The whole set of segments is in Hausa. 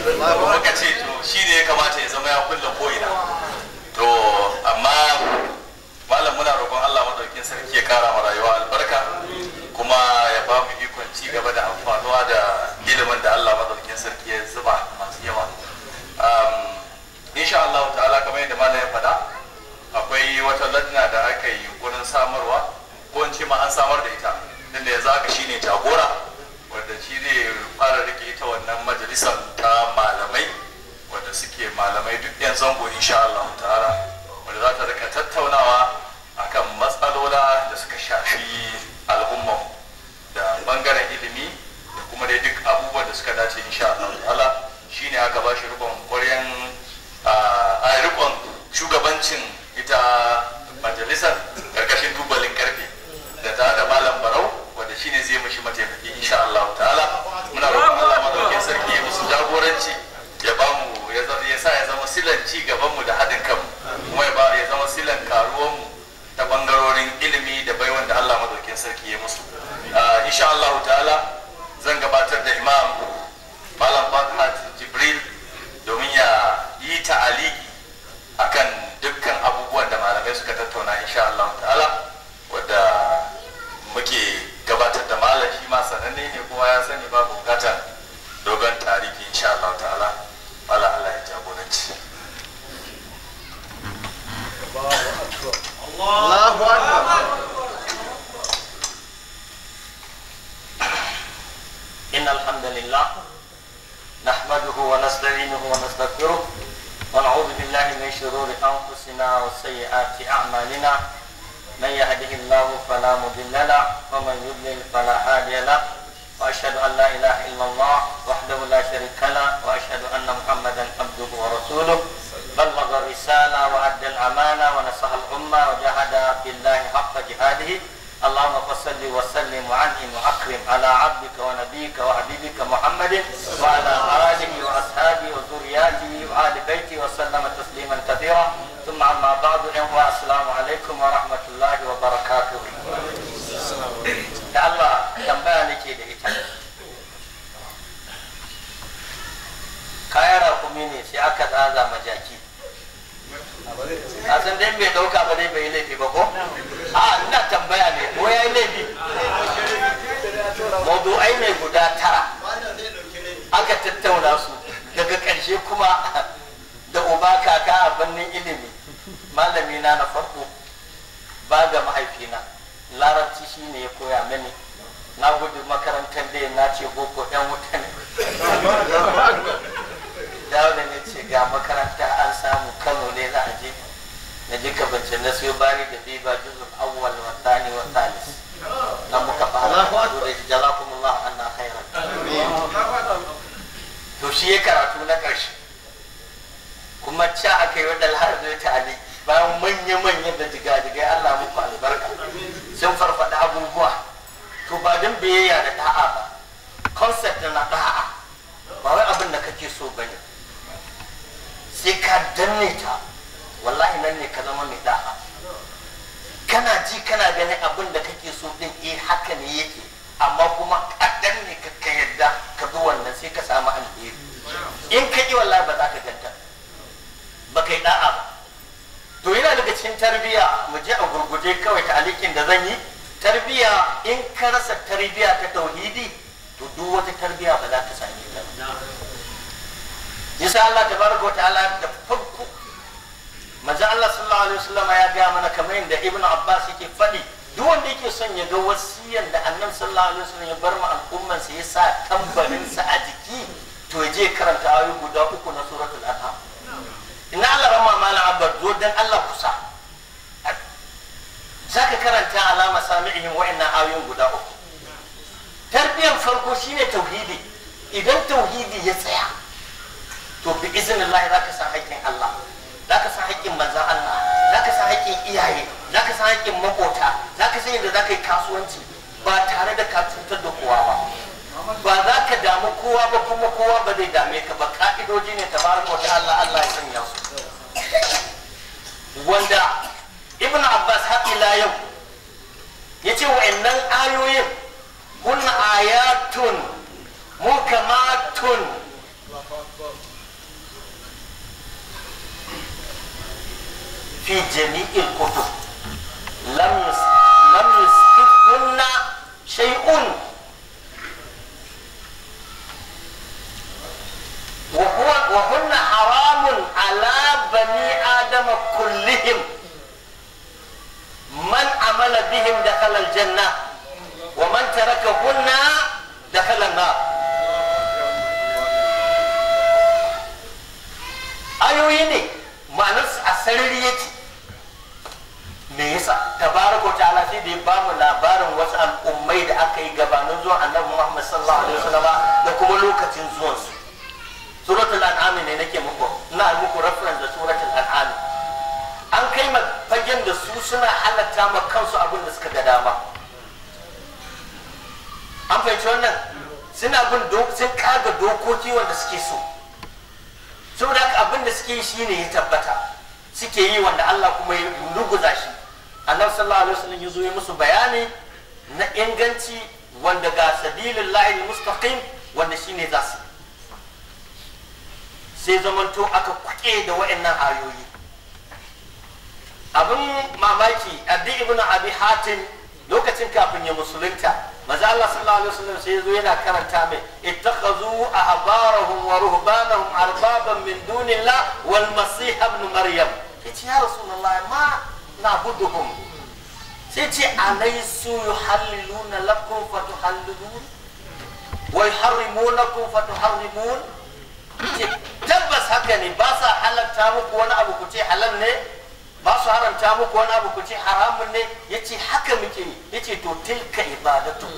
muka ce to shi ne ya kamata ya zama ya kulle ko'ina to amma malam muna roƙon Allah madaukin sarki ya kara ma rayuwa albarka kuma ya ba mu ikon ci gaba da amfanuwa da ilimin da Allah madaukin sarki ya zuba masu yawa insha Allah ta'ala kamar yadda malam ya faɗa akwai wata ladna da aka yi wurin samarwa ko in ce ma an samar da ita tunda yanzu haka shine jagora wanda shi zai fara rike ita wannan majalisar ta malamai wanda suke malamai duk yan zango insha Allah ta'ala wanda za ta rika tattaunawa akan matsalola da suka shafi al'umman da bangaren ilimi da kuma dai duk abubuwan da suka dace insha Allah ta'ala shine aka ba shi rikon ƙwaryan a rikon shugabancin ita majalisar karkashin tubalin karfe da ta da malam barau wanda shine zai mishi mataimaki insha Allah ta'ala muna roƙon Allah madaukakin sarki ya musu jagoranci ya ba mu ya sa ya zama silan ci gaban mu da haɗin kanmu kuma ya ba ya zama silan karuwan mu ta bangarorin ilimi da baiwan da Allah madaukakin sarki ya musu insha Allah ta'ala zan gabatar da imam malam Fathat Jibril domin ya yi ta'aliki akan dukkan abubuwan da malamai suka tattauna insha Allah ta'ala wadda muke gabatar da malam shi ma sananne ne kuma ya sani ba bukatar dogon tarihi insha Allah ta'ala wala Allah ya jagoranci Allahu Akbar إن الحمد لله نحمده ونستعينه ونستغفره ونعوذ بالله من شرور أنفسنا وسيئات أعمالنا من يهده الله فلا مضل له ومن يضلل فلا هادي له وأشهد أن لا إله إلا الله وحده لا شريك له وأشهد أن محمدا عبده ورسوله بلغ الرسالة وأدى الأمانة ونصح الأمة وجاهد في الله حق جهاده اللهم صل وسلم وعنهم واكرم على عبدك ونبيك وحبيبك محمد وعلى اله واصحابه وذرياته وآل بيته وسلم تسليما كثيرا ثم اما بعد السلام عليكم ورحمه الله وبركاته. da Allah tambaya nake da ita kayan rakumi ne sai aka tsaza majaki a san dai bai dauka ba dai bai yi laifi ba ko a ina tambaya ne ko ya yi laifi mawdu'ai ne guda tara aka tattauna su daga ƙarshe kuma da uba kaka a bannin ilimi malami na na farko ba ga mahaifina larabci shi ne ya koya mini na gudu makarantar da na ce boko ɗan wuta ne dawo da ne ce ga makaranta an samu kano ne za a je na ji kabance na siyo bari da biba juzul awwal wa thani wa thalis nan muka fara karatu da jazakumullah anna khairan to shi ya karatu na karshe kuma ca aka yi wadda har zai tali bayan manya-manya da jigajigai Allah muku albarka sun farfada abubuwa to ba don biyayya da da'a ba concept na da'a ba wai abin da kake so bane sai ka danne ta wallahi nan ne ka zama mai da'a kana ji kana ganin abin da kake so din eh haka ne yake amma kuma a danne ka ka yadda ka bi wannan sai ka samu alheri in ka yi wallahi ba za ka ganta ba kai da'a ba to yana daga cikin tarbiyya mu je a gurguje kawai ta alikin da zan yi tarbiyya in ka rasa tarbiyya ta tauhidi to duk wata tarbiyya ba za ta same ta ba yasa Allah tabaraka wa ta'ala da farko manzo Allah sallallahu alaihi wasallam ya ga mana kamar yadda Ibn Abbas yake faɗi duk wanda yake son ya ga wasiyan da Annabi sallallahu alaihi wasallam ya bar ma al'umman sa ya sa tambarin sa a jiki to ya je karanta ayoyi guda uku na suratul an'am inna Allah rama mala abad zo dan Allah kusa zaka karanta alama sami'ihim wa'annan ayoyin guda uku tarbiyyar farko shine tauhidi idan tauhidi ya tsaya to bi izinin Allah za ka san haƙƙin Allah za ka san haƙƙin manzan Allah za ka san haƙƙin iyaye za ka san haƙƙin makota za ka san yadda za ka yi kasuwanci ba tare da ka cutar da kowa ba ba za ka damu kowa ba kuma kowa ba zai dame ka ba ka'idoji ne ta baraka wata Allah Allah ya sanya su wanda ibn Abbas har ila yau ya ce wa'annan ayoyin kun ayatun mukamatun في جميع الكتب لم يس... لم يسقطهن شيء وهو وهن حرام على بني آدم كلهم من عمل بهم دخل الجنة ومن تركهن دخل النار ayoyi ne ma'anarsu a sarari yake me yasa tabaraka ta'ala sai da ya ba mu labarin wasu al'ummai da aka yi gabanin zuwan annabi Muhammad sallallahu alaihi wasallam da kuma lokacin zuwansu suratul an'am ne nake muku ina muku reference da suratul an'am an kai ma fagen da su suna halatta ma kansu abin da suka ga dama an fahimci wannan suna bin sun kaga dokoki wanda suke so saboda haka abin da suke yi shine ya tabbata suke yi wanda Allah kuma ya ruguza shi annabi sallallahu alaihi wasallam ya zo ya musu bayani na inganci wanda ga sabilin lahi mustaqim wanda shine za su sai zamanto aka kuke da wa'annan ayoyi abin mamaki addi ibn abi hatim lokacin kafin ya musulunta maza Allah sallallahu alaihi wasallam sai yazo yana karanta mai ittakhazu ahbarahum wa ruhbanahum arbaban min dunillah wal masih ibn maryam yace ya rasulullah ma na'buduhum sai ce alaysu yuhalliluna lakum fatuhallilun wa yuharrimunakum fatuharrimun ce tabbas haka ne ba sa halatta muku wani abu ku ce halal ne ba su haramta muku wani abu ku ce haramun ne ya ce haka muke ya ce to tilka ibadatu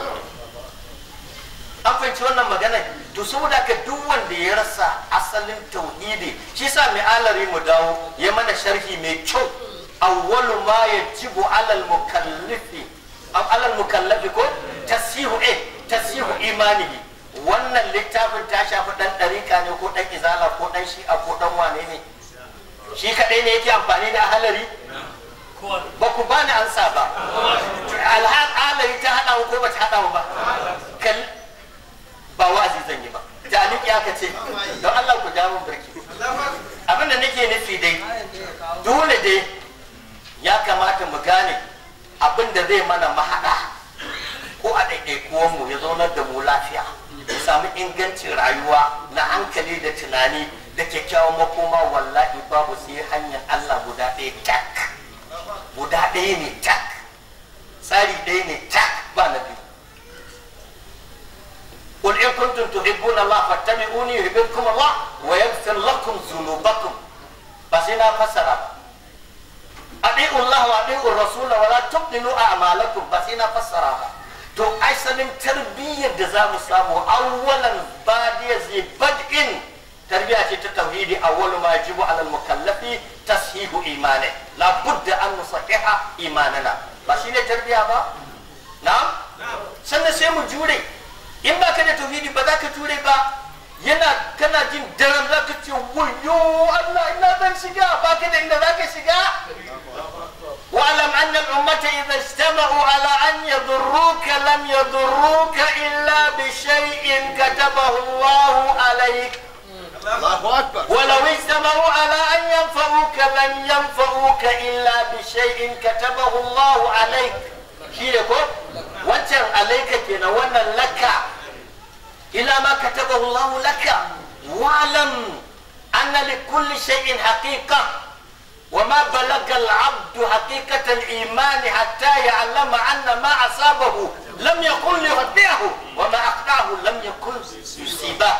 an fahimci wannan magana to saboda ka duk wanda ya rasa asalin tauhidi shi sa mai alari mu dawo ya mana sharhi mai kyau awwalu ma yajibu alal mukallifi alal mukallafi ko tasihu eh tasihu imanihi wannan littafin ta shafi dan ɗarika ne ko dan izala ko dan shi'a ko dan wane ne shi kaɗai ne yake amfani da halari ba ku ba ni ansa ba alhalari ta haɗa ko ba ta haɗa ba kal ba wa'azi zan yi ba taliki aka ce don Allah ku ja mun birki abinda nake nufi dai dole dai ya kamata mu gane abin da zai mana mahaɗa ko a ɗaiɗaikuwanmu ya zaunar da mu lafiya mu samu ingancin rayuwa na hankali da tunani da kyakkyawan makoma wallahi babu sai hanyar Allah guda ɗaya tak guda ɗaya ne tak tsari ɗaya ne tak ba na biyu قل إن كنتم تحبون الله فاتبعوني يحببكم الله ويغفر لكم ذنوبكم بس هنا فسر أطيعوا الله وأطيعوا الرسول ولا تبطلوا أعمالكم بس هنا فسر to asalin tarbiyyar da za mu samu awwalan badiya zai bad'in tarbiyya ce ta tauhidi awwalu ma yajibu ala mukallafi tashihu imani la budda an nusahiha imanana ba shine tarbiyya ba na'am sannan sai mu jure in ba ka da tauhidi ba za ka jure ba yana kana jin daren za ka ce wayo Allah ina zan shiga ba ka da inda za ka shiga واعلم ان الامه اذا اجتمعوا على ان يضروك لم يضروك الا بشيء كتبه الله عليك الله اكبر ولو اجتمعوا على ان ينفعوك لن ينفعوك الا بشيء كتبه الله عليك شيء wancan alaika kenan wannan laka ila ma katabahu Allah laka wa'lam anna li kulli shay'in haqiqa وما بلغ العبد حقيقة الإيمان حتى يعلم أن ما أصابه لم يكن ليخطئه وما أخطأه لم يكن يصيبه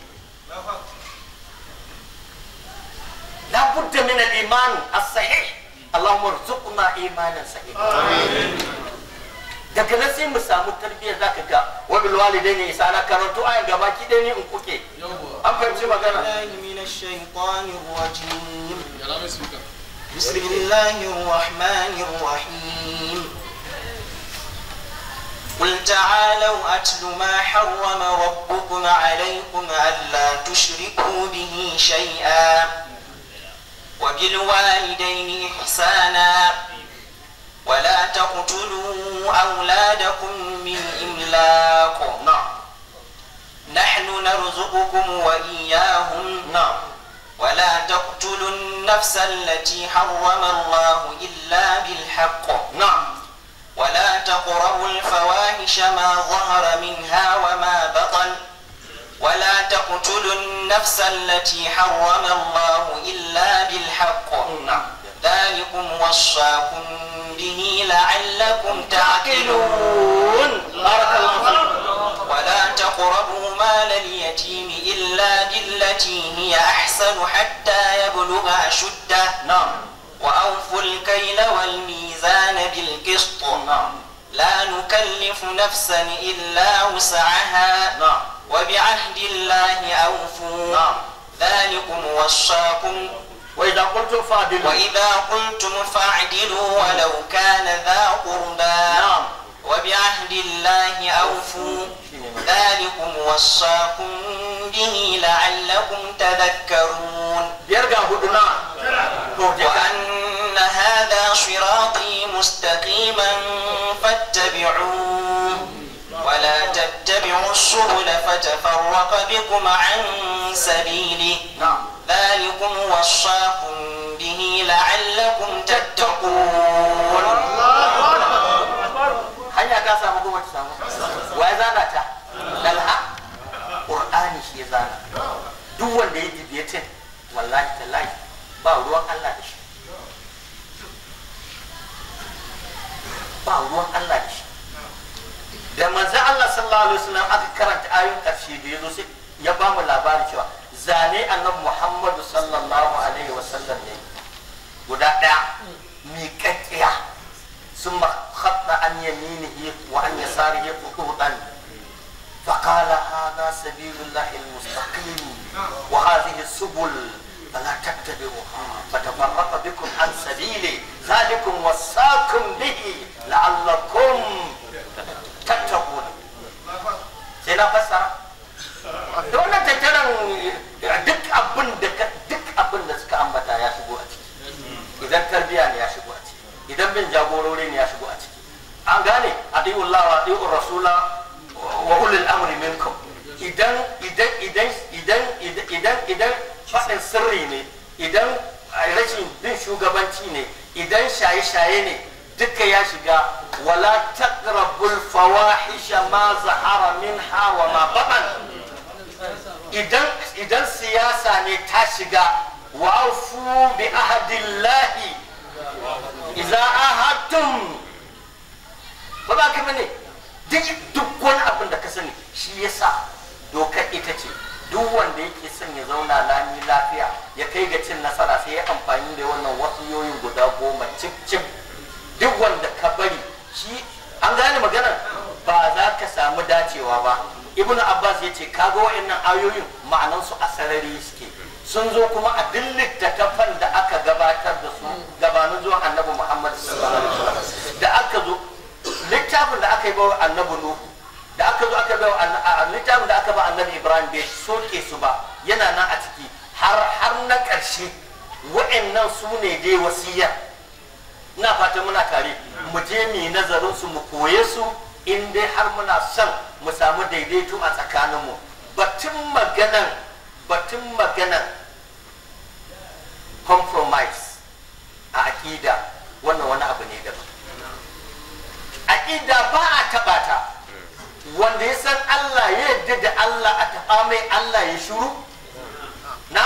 لا بد من الإيمان الصحيح اللهم ارزقنا إيمانا صحيحا daga nan sai mu samu tarbiyya zaka ga wa bil walidaini isana karanto ayan gaba ki dai ne in kuke an fahimci magana من الشيطان الرجيم بسم الله الرحمن الرحيم قل تعالوا أتل ما حرم ربكم عليكم ألا تشركوا به شيئا وبالوالدين إحسانا ولا تقتلوا أولادكم من إملاق na'am نحن نرزقكم وإياهم نعم ولا تقتلوا النفس التي حرم الله إلا بالحق نعم ولا تقربوا الفواحش ما ظهر منها وما بطن ولا تقتلوا النفس التي حرم الله إلا بالحق نعم ذلكم وصاكم به لعلكم تعقلون بارك الله فيك ولا تقربوا مال اليتيم إلا بالتي هي أحسن حتى يبلغ أشده نعم وأوفوا الكيل والميزان بالقسط نعم لا نكلف نفسا إلا وسعها نعم وبعهد الله أوفوا نعم ذلكم وصاكم وإذا قلتم فاعدلوا وإذا قلتم فاعدلوا ولو كان ذا قربى نعم وبعهد الله أوفوا ذلكم وصاكم به لعلكم تذكرون بيرجع هدنا توجه وأن هذا صراطي مستقيما فاتبعوه ولا تتبعوا السبل فتفرق بكم عن سبيله نعم ذلكم وصاكم به لعلكم تتقون hanya ta samu kuma ta samu wa ya zana ta dalha qur'ani shi ya zana duk wanda ya dibiyatin wallahi tallahi ba ruwan Allah da shi ba ruwan Allah da shi da manzo Allah sallallahu alaihi wasallam aka karanta ayoyin karshe da yazo sai ya ba mu labari cewa zane annabi Muhammadu sallallahu alaihi wasallam ne guda daya miƙaƙƙiya ثم خط عن يمينه وعن يساره خطوطا فقال هذا سبيل الله المستقيم وهذه السبل فلا تتبعوها فتفرق بكم عن سبيله ذلكم وصاكم به لعلكم تتقون سينا فسر da wannan tattaran duk abin da duk abin da suka ambata ya shigo a ciki idan tarbiya ne ya shigo a ciki idan bin jagorori ne ya shigo a ciki an gane adiullah wa adiur rasula wa ulul amri minkum idan idan idan idan idan idan faɗin sirri ne idan rashin bin shugabanci ne idan shaye-shaye ne duka ya shiga wala taqrabul fawahisha ma zahara minha wa ma batan idan idan siyasa ne ta shiga wa aufu bi ahadillahi idza ahadtum ba ba ka bane duk duk wani abin da ka sani shi yasa dokar ita ce duk wanda yake son ya zauna lami lafiya ya kai ga cin nasara sai ya amfani da wannan wasiyoyin guda goma cip cip duk wanda ka bari shi an gane maganar ba za ka samu dacewa ba ibn abbas ya ce kaga wa'annan ayoyin ma'anansu a sarari suke sun zo kuma a duk littattafan da aka gabatar da su gabanin zuwan annabi muhammad sallallahu alaihi wasallam da aka zo littafin da aka yi bawa annabi nuhu da aka zo aka bawa littafin da aka ba annabi ibrahim bai soke su ba yana nan a ciki har har na ƙarshe wa'annan su ne dai wasiya ina fata muna tare mu je mu nazarin su mu koye su in dai har muna son mu samu daidaito a tsakaninmu batun maganan batun maganan compromise a aƙida wannan wani abu ne daban aƙida ba a taɓa ta wanda ya san Allah ya yarda da Allah a taɓa mai Allah ya shuru na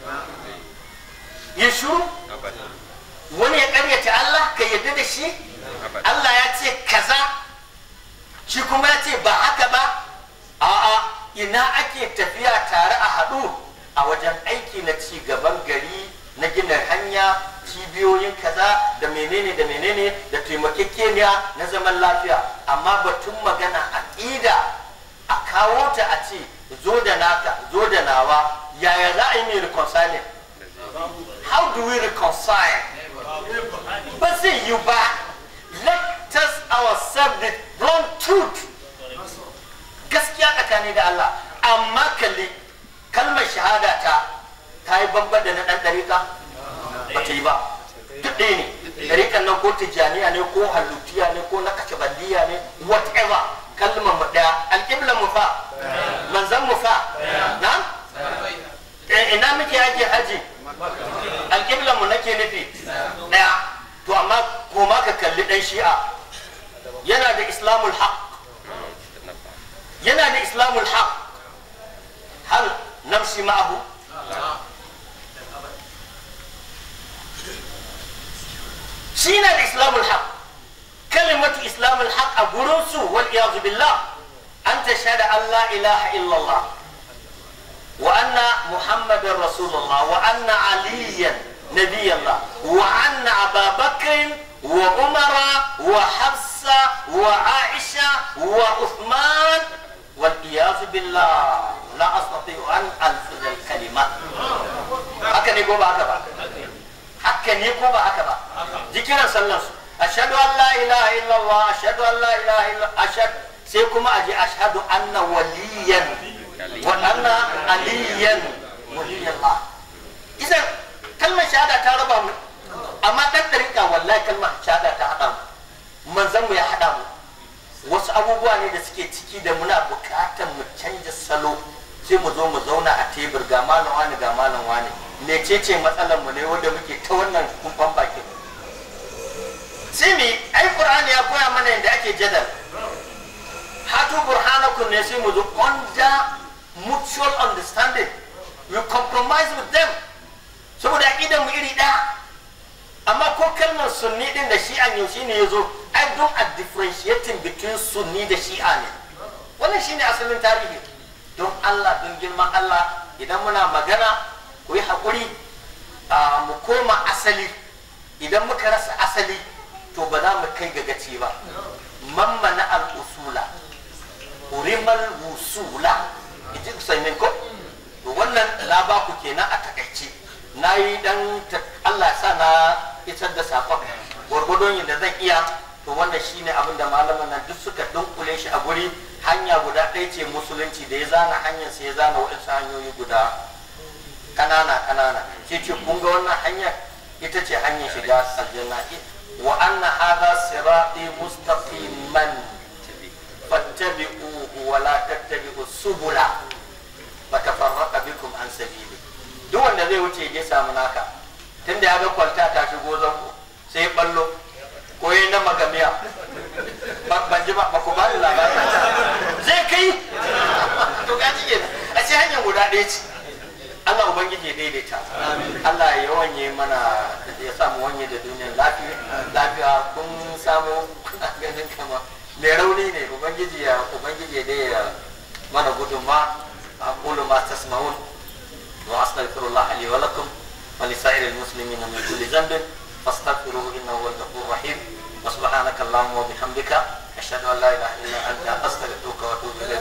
ya shuru wani ya ƙaryata Allah ka yarda da shi Allah ya ce kaza shi kuma ya ce ba haka ba a'a ina ake tafiya tare a haɗu a wajen aiki na ci gaban gari na gina hanya cibiyoyin kaza da menene da menene da taimakekeniya na zaman lafiya amma batun magana aƙida a kawo ta a ce zo da naka zo da nawa yaya za a yi mai reconciling how do we reconcile ba zai yi ba let us ourselves the blunt truth gaskiya tsakani da Allah amma kalli kalmar shahada ta ta yi bamban da na ɗan ɗarika ba ta yi ba duk ɗaya ne ɗarikan nan ko tijjaniya ne ko hallutiya ne ko na kashabandiya ne whatever kalmar mu ɗaya alƙiblar mu fa manzan mu fa na Eh, ina muke ake haji alƙiblan mu nake nufi ɗaya to amma koma ka kalli ɗan shi'a yana da islamul haq yana da islamul haq hal namshi ma'ahu shi na da islamul haq kalimatu islamul haq a gurinsu wal iyazu billah an tashhada an la ilaha illallah وأن محمد رسول الله وأن عليا نبي الله وأن أبا بكر وعمر وحفصة وعائشة وعثمان والعياذ بالله لا أستطيع أن ألفظ الكلمة هكذا يقول هكذا هكذا يقول هكذا ذكرا صلى أشهد أن لا إله إلا الله أشهد أن لا إله إلا أشهد سيكون أجي أشهد أن وليا وأن عليا ولي الله إذا كلمة شهادة تربى أما تتركها والله كلمة شهادة تحدم من زم يا حدم wasu abubuwa ne da suke ciki da muna bukatar mu canja salo sai mu zo mu zauna a tebur ga malam wani ga malam wani mecece matsalar mu ne wanda muke ta wannan kumfan bakin sai mi ai qur'ani ya koya mana yadda ake jadal hatu burhanakum ne sai mu zo under mutual understanding we compromise with them saboda aqidan mu iri ɗaya amma ko kalmar sunni din da shi'an yaushe ne ya zo ai don a differentiating between sunni da shi'a ne wannan shine asalin tarihi don Allah don girman Allah idan muna magana ku yi haƙuri mu koma asali idan muka rasa asali to ba za mu kai ga gaci ba mammana al-usula urimal wusula iji usaimin ko to wannan na ba ku kenan a takaice na yi dan Allah sa na isar da sakon gwargwadon yadda zan iya to wannan shine abin da malaman nan duk suka dunkule shi a guri hanya guda ɗaya ce musulunci da ya zana hanyar sai ya zana waɗansu hanyoyi guda kanana kanana sai ce kun ga wannan hanyar ita ce hanyar shiga aljanna wa anna hadha sirati mustaqiman fattabi'uhu wa la tattabi'u subula fatafarraqa bikum an sabili duk wanda zai wuce ya samu naka tunda ya ga kwalta ta shigo zango sai ballo ko yi na magamiya ban ji ba ku ba ni labari zai kai to ka ji a ce hanyar guda ɗaya ce Allah ubangiji ya daidaita Allah ya wanye mana ya samu wanye da duniyar lafiya lafiya kun samu kuna ganin kama mai rauni ne ubangiji ya ubangiji ya dai mana gudunma aqulu ma tasma'un wa astaghfirullah li wa lakum wa li sa'iril muslimina min kulli dhanbin fastaghfiruhu innahu huwal ghafurur rahim wa subhanaka allahumma wa bihamdika ashhadu an la ilaha illa anta astaghfiruka wa atubu ilayk